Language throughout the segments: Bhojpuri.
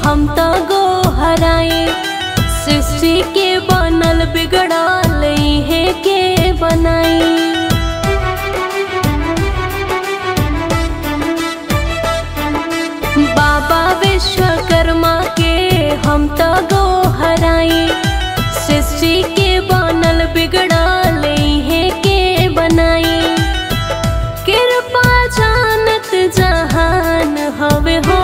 हम तो गो हराई सृष्टि के बनल बिगड़ल है के बनाई बाबा विश्वकर्मा के हम तो गो हराई सृष्टि के बनल बिगड़ल है के बनाई कृपा जानत जहान हवे हो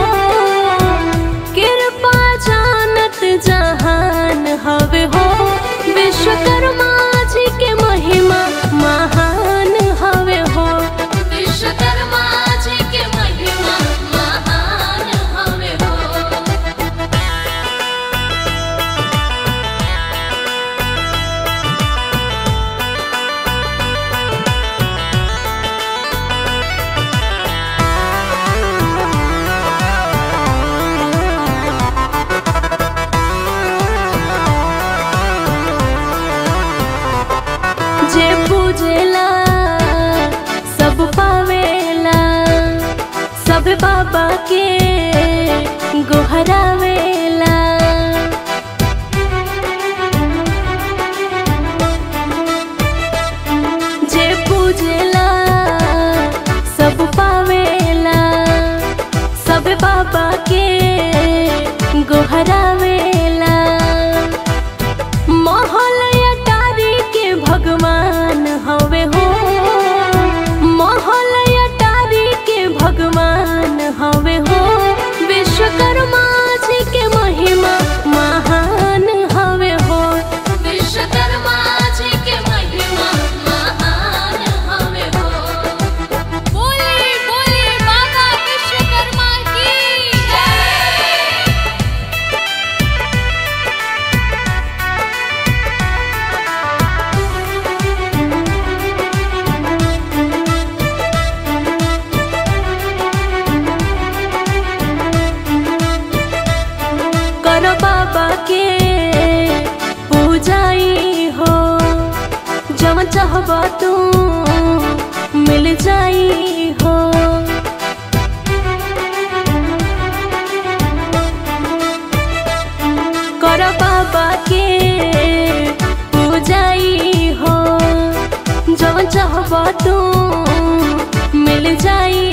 कृपा जानत जहान हवे हो विश्वकर्मा जी के महिमा महान हवे हो विश्वकर्मा जी के महिमा महान हवे हो जे पूजेला सब पावेला सब बाबा के गोहरावेला जे पूजेला सब पावेला सब बाबा के गोहरावेला महल अटारी के भगवान हवे हो महल अटारी के भगवान हवे हो विश्वकर्मा जी के महिमा महान हवे हो विश्वकर्मा जी के महिमा महान हवे हो बोले बोले बाबा विश्वकर्मा की जय करो बाबा के पूजाई हो जब चाहब तू मिल जाई हो करो बाबा के पूजाई हो जब चाहब तू मिल जाई